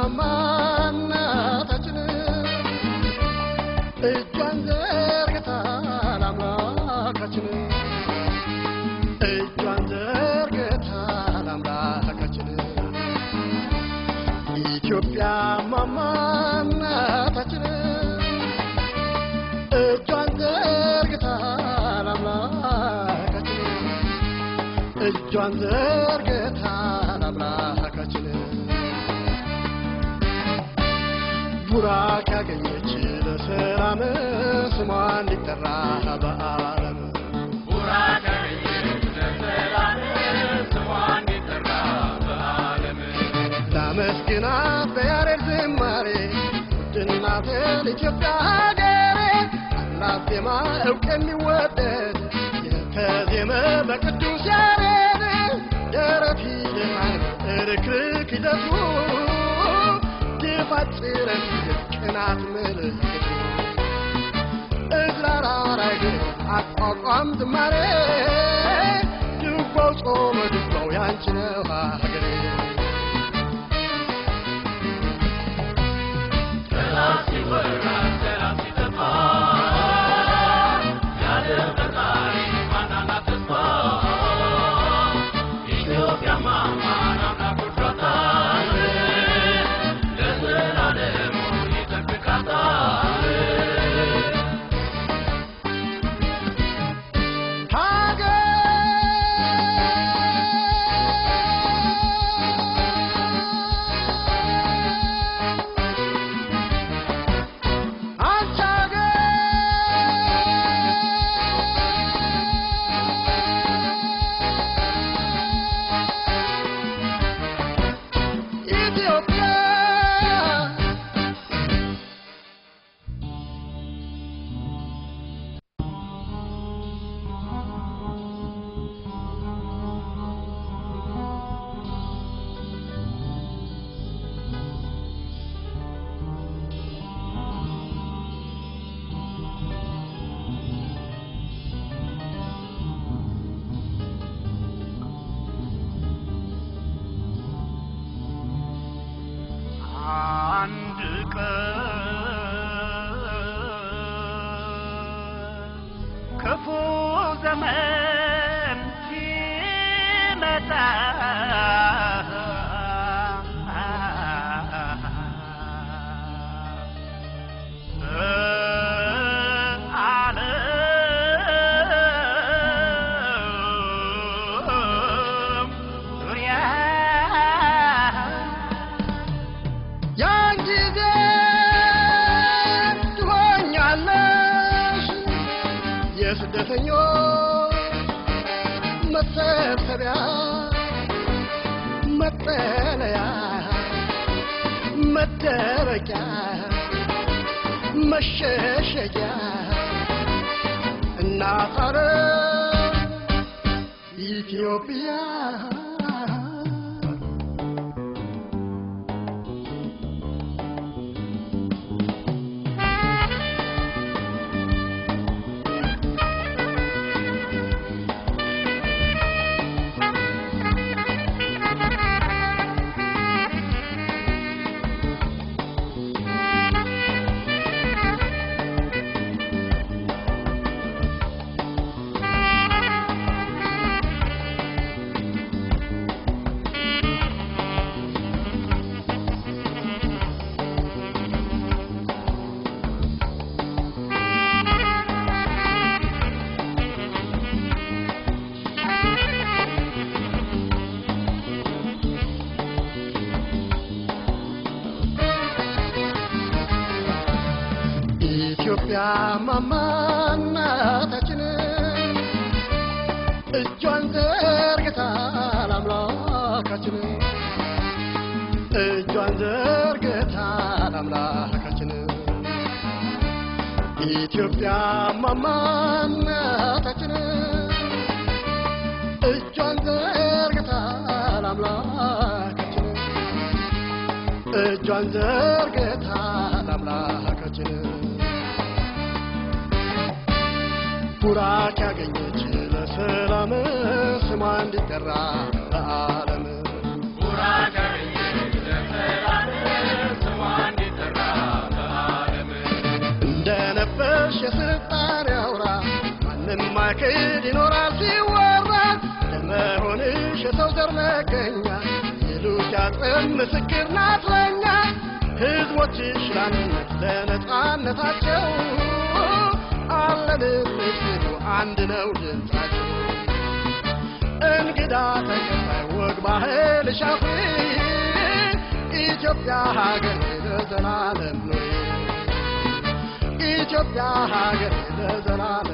ማማ እናታችን እጇን ዘርግታ ለአምላካችን እጇን ዘርግታ ለአምላካችን ኢትዮጵያ ማማ እናታችን እጇን ዘርግታ ለአምላካችን እጇን ዘርግታ ለአምላካችን ቡራክ ያገኘች ለሰላም ስሟ እንዲጠራ በዓለም ላመስግናት በያሬድ ዝማሬ ውድናትን ኢትዮጵያ ሀገሬ አላት ዜማ እውቅ የሚወደድ የተዜመ በቅዱስ ያሬድ ደረት ይልማል ርክርክ ይዘቱ ድፋት ጽረት ቅናት ምልክቱ እዝራራራይ አቋቋም ዝማሬ ድጓው ጾመ ድጓው ያንቺ ነው ሀገሬ ኢትዮጵያ አንድ ቀን ክፉ ዘመን ሲመጣ በዓለም ዙሪያ ያን ጊዜ ትሆኛለሽ የስደተኞች መሰብሰቢያ መጠለያ መደበቂያ መሸሸጊያ እናት አገር ኢትዮጵያ ኢትዮጵያ ማማ እናታችን እጇን ዘርግታ ለአምላካችን እጇን ዘርግታ ለአምላካችን ኢትዮጵያ ማማ እናታችን እጇን ዘርግታ ለአምላካችን እጇን ዘርግታ ለአምላካችን ቡራክ ያገኘች ለሰላም ስሟ እንዲጠራ በዓለም ቡራክ ያገኘች ለሰላም መገኛ ይሉት ያጥም ምስክር ናት ለኛ ሕዝቦችሽ ለአንድነት ለነጻነታቸው አለን ምስሉ አንድ ነው ድምፃቸው እንግዳ ተቀባይ ወግ ባህል ሻፊ ኢትዮጵያ ሀገር ለዘላለም ኑሪ ኢትዮጵያ ሀገር ለዘላለም